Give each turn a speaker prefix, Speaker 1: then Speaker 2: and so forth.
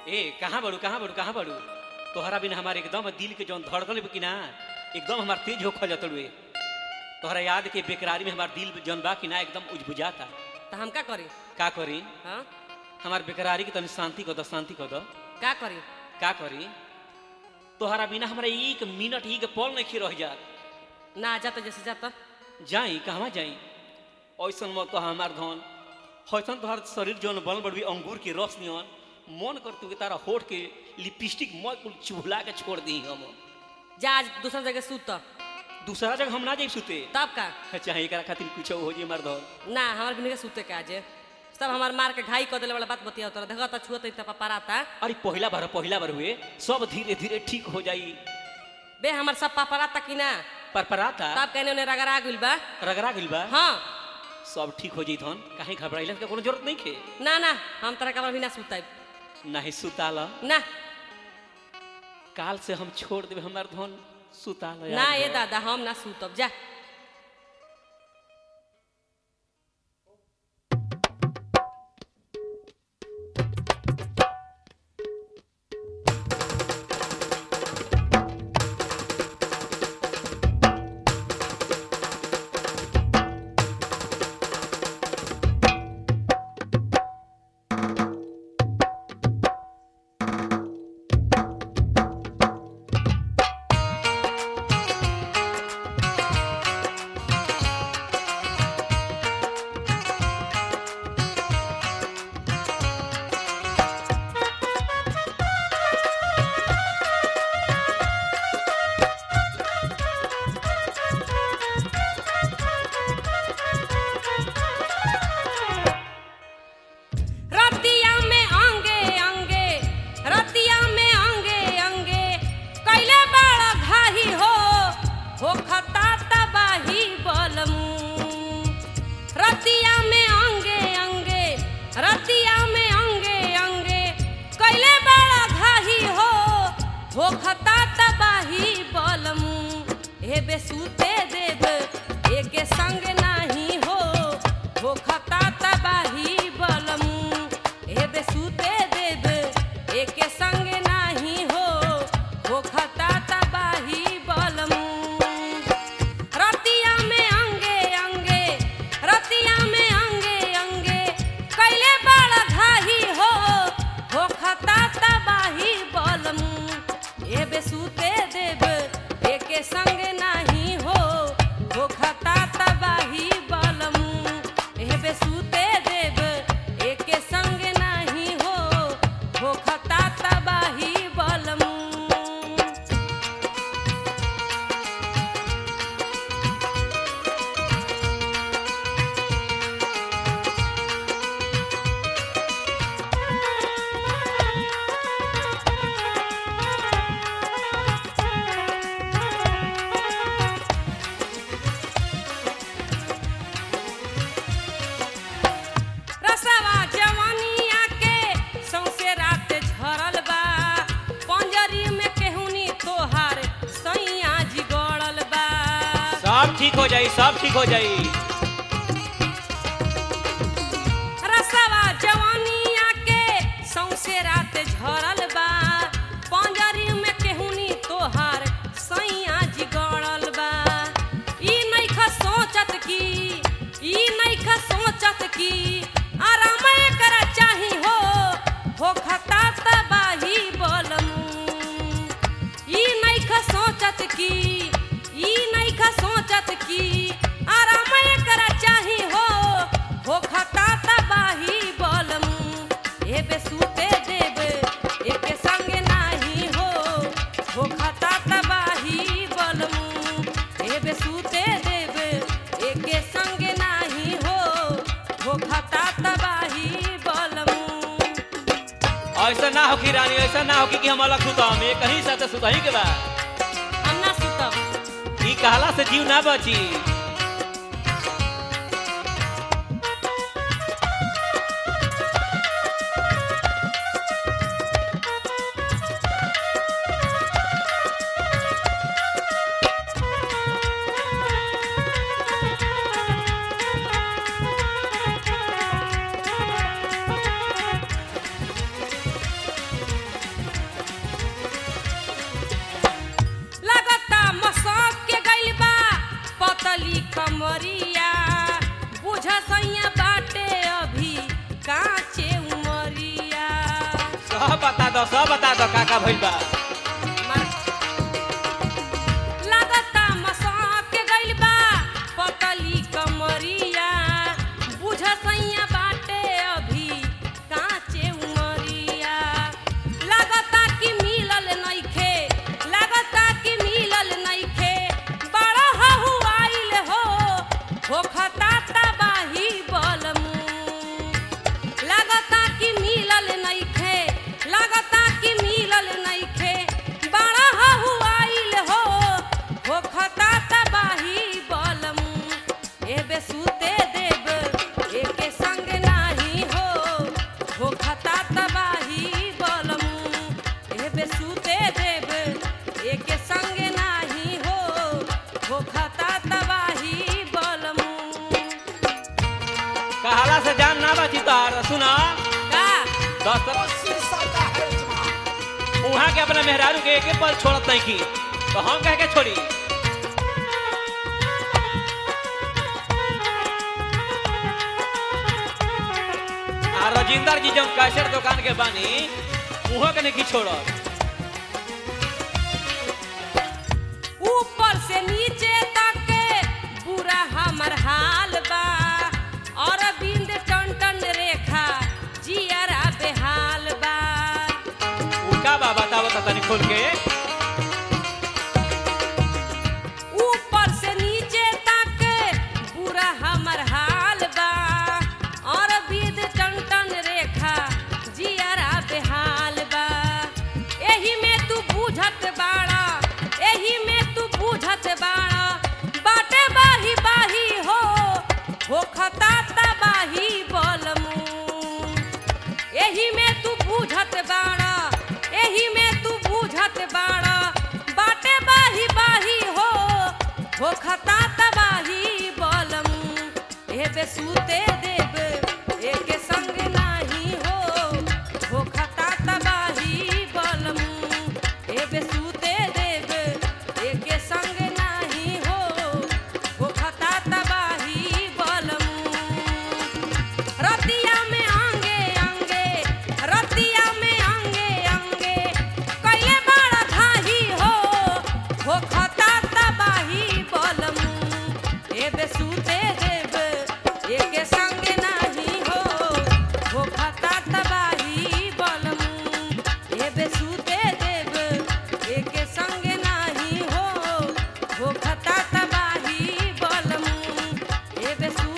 Speaker 1: ए कहाँ बड़ू कहाँ बड़ू कहाँ बड़ू तोहरा बिना हमारे एकदम दिल के जौन धड़कन बा कि ना एकदम हमार तेज हो खा जतड़ुए तोहरा याद के बेकरारी में हमार दिल जौन बा कि ना एकदम उजबुझाता
Speaker 2: तो हम का करी
Speaker 1: का करी
Speaker 2: हाँ
Speaker 1: हमार बेकरारी के तनी शांति कर दो शांति कर दो
Speaker 2: का करी
Speaker 1: का करी तोहरा बिना हमारा एक मिनट एक पल नहीं रह जात
Speaker 2: ना जाता जैसे जाता
Speaker 1: जाई कहवा जाई ऐसन मत कह हमार धन ऐसन तोहर शरीर जौन बनल बड़ी अंगूर के रस नियन मन कर तू के तारा होठ के लिपस्टिक मत कुल चुहला के छोड़ दी हम
Speaker 2: जा आज दूसरा जगह सूत
Speaker 1: दूसरा जगह हम ना जाई सुते
Speaker 2: तब का
Speaker 1: चाहे एकरा खातिर कुछ हो जी हमार धन
Speaker 2: ना हमार बिना के सूते के आज सब हमार मार के घाई कर देले वाला बात बतिया तोरा देखा तो छुअत त पराता
Speaker 1: अरे पहला बार पहला बार हुए सब धीरे धीरे ठीक हो जाई
Speaker 2: बे हमार सब पापराता कि ना
Speaker 1: पर पराता
Speaker 2: तब कहने उन्हें रगड़ा गइल बा
Speaker 1: रगड़ा गइल बा
Speaker 2: हाँ
Speaker 1: सब ठीक हो जाई धन काहे घबराइला के कोनो जरूरत नहीं खे
Speaker 2: ना ना हम तरह का बिना सुताई
Speaker 1: नाही सुताला
Speaker 2: ना
Speaker 1: काल से हम छोड़ देबे हमार धन सुताला
Speaker 2: ना ये दादा हम ना सूतब जा रतिया में अंगे अंगे रतिया में अंगे अंगे कैले बड़ा घाही हो हो खता तबाही बलमू रतिया में अंगे अंगे रतिया में अंगे अंगे कैले बड़ा घाही हो हो खता तबाही बलमू हे बेसूते देव एके संग नाही हो हो खता तबाही बलमू हे बेसूते देव एके संग नाही हो हो खता तबाही बलमू रतिया में अंगे अंगे रतिया में अंगे अंगे कैले बड़ा घाही हो हो खता तबाही बलमू ए बेसूते देव एके संग नाही हो हो खता तबाही बलमू ए बेसूते देव एके संग नाही हो हो खता तबाही बलमू रसवा जवानिया के सौसे रात झरल बा पंजरी में केहुनी तोहार सैया जी गड़ल बा
Speaker 1: सब ठीक हो जाई सब ठीक हो जाई
Speaker 2: रसवा जवानिया के सौसे रात झरल बा पंजरी में केहुनी तोहार सैया जी गड़ल बा ई नइख सोचत की ई नइख सोचत की आराम करा चाही हो हो खता तबाही बलमू ई नइख सोचत की ई नइख सोचत की आराम करा चाही हो हो खता तबाही बलमू ए बेसूते देव एके संग नाही हो हो खता तबाही बलमू ए बेसूते देव एके संग नाही हो हो खता तबाही बलमू
Speaker 1: ऐसा ना हो कि रानी ऐसा ना हो कि कि हम अलग सुतम एक कहीं साथ सुतही के बा
Speaker 2: हम ना सुतब
Speaker 1: ई कहला से जीव ना बची दो सब बता दो का का भइल बा
Speaker 2: लागता मसाक गइल बा पतली कमरिया बुझ सैया बाटे अभी काचे उमरिया लागता कि मिलल नइखे लागता कि मिलल नइखे बड़ा हहु आइल हो होखता तबाही बलमू लागता कि मिलल नइखे लागता कि मिलल नइखे बड़ा हहु आइल हो होखता तबाही बलमू एबे सुते देब एके संग नाही हो होखता तबाही बलमू एबे सुते देब एके संग नाही हो होखता तबाही बलमू
Speaker 1: कहाला से जान ना बची तार सुना
Speaker 2: का
Speaker 1: दस उहाँ के अपना मेहरारू के एक पल छोड़त नहीं की तो हम कह के छोड़ी आ रजिंदर जी जब कैसेट दुकान के बानी उहाँ के नहीं छोड़त
Speaker 2: ऊपर से नीचे तक पूरा हमर हाल बा और बिंद टन टन रेखा जियरा बेहाल बा
Speaker 1: उनका बा बताओ तो तनी खोल के
Speaker 2: ऊपर से नीचे तक पूरा हमर हाल बा और बिंद टन टन रेखा जियरा बेहाल बा एही में तू बूझत बाड़ा एही में तू बूझत बाड़ा बाटे बाही बाही हो होखता तबाही बलमू एही में तू बूझत बाड़ा एही में तू बूझत बाड़ा बाटे बाही बाही हो होखता तबाही बलमू एबे सुते देब एके संग नाही हो होखता तबाही बलमू एबे सुते देब एके संग नाही हो होखता तबाही बलमू रतिया में आंगे आंगे रतिया में आंगे आंगे कैले बड़ा धाही हो हो खता तबाही बलमू एबे सुते देब एके संग नाही हो हो खता तबाही बलमू एबे सुते देब एके संग नाही हो हो खता तबाही बलमू एबे सु